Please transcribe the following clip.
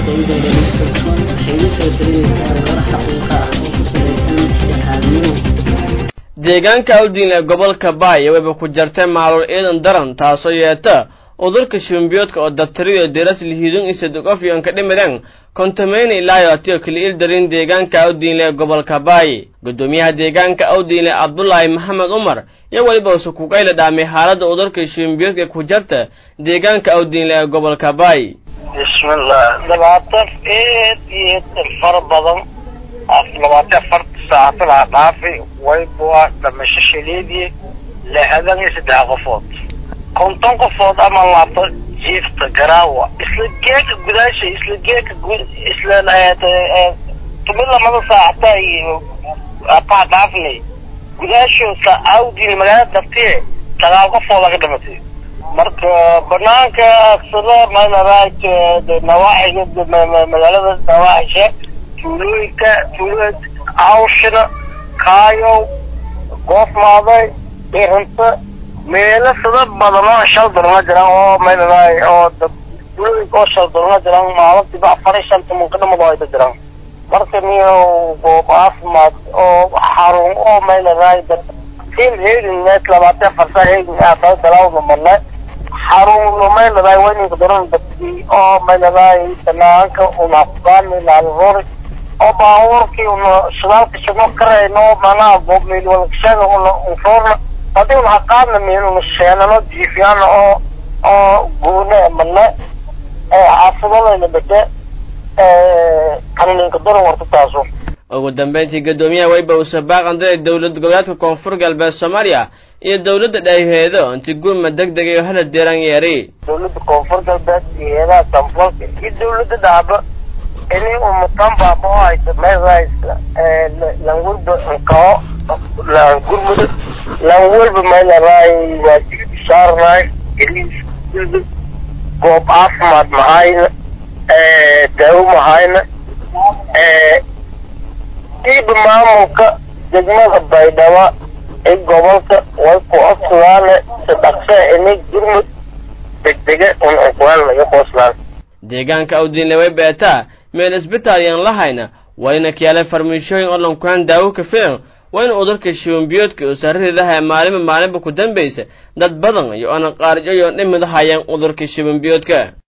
iyadoo dhalistoon waxay la soo talinaysaa warar xaqiiqa ah oo ku salaysan dhexaadnimo deegaanka awdiin ee gobolka baay wayba ku jartay maalul ciidan daran taasoo yeeta udurka shimbiyoodka oo dabtariyo diras lihiidun isadugofyon ka dhimideen kontameyne ilaayo atiyo kaliil darin deegaanka awdiinle ee gobolka baay guddoomiyaha deegaanka awdiinle cabdulaahi maxamed umar iyo weliba usukugayla dhaamay xaaladda udurka shimbiyoodka ku jarta deegaanka awdiinle ee gobolka baay bismillah labaatan eed iyo fara badan labaatan afarta saacatan ha dhaafi wayba dhamasho shaleedii lixdan iyo saddex qofood konton qofood ama laabto jiifta garaawa isla geeka gudaasha isla geeka isla tumid lamada saacata iyo ataa dhaafnay gudaasho sa awdin magaalada dartiye sagaal qofood laga dhimatay marka banaanka aksada maynaraaj nawaaxiga magaalada nawaaxisha tuulooyinka tuulooyinka awshina kaayow goofmaaday irinta meelo sida badan oo shal dolana jiraan oo maynaraay oo tuulooyinka oo shal dolana jiraan maalintiiba afar iyo shanta munkadhamado ayda jiraan marka niyo goob caafimaad oo xarun oo maynaraay tim heedin mees labaatan farsa heedin aata dalaawda marne xarun maynaraay wayninka daran dadkii oo maynaraay banaanka una kugaani laalroori oo baabuurkii una shidaalka shidno karayno manaha goobmeel walkashada una unroorna hadii una haqaadna meel una sheenano jiifyaana oo oo guune mane xaafidadayna bade kanininka daran warta taaso ugu dambeyntii guddoomiyaha wayba uuse baaqandiray dowlad goboleedka koonfur galbeed soomaaliya iyo dowladda dhayheedo inti gurma deg deg iyo hala deeran yeeri dowladda koonfur galbeed iyo heedaha samfalka iyo dowladda dhaaba ini umatan baaba oo haysa meelrays langwalba nkao gurmuda langwalba meelaraay waa saarnaay goob caafimaad mahayna daawo mahayna diiba maamulka degmada baydhaba ee gobolka way ku codsudaane si dhaqse ini gurmud degdege un unkuwaan laga qooslaan deegaanka awdiinle way beetaa meel isbitaal yaan lahayna wayna kiyaaleen farmiishooyin oo lankuhaan daawo ka filan wayna udurka shiwambiyoodka oo sarridaha maalinba maalinba ku dambaysa dad badan iyo oona qaarjo iyo dhimid hayaan udurka shiwambiyoodka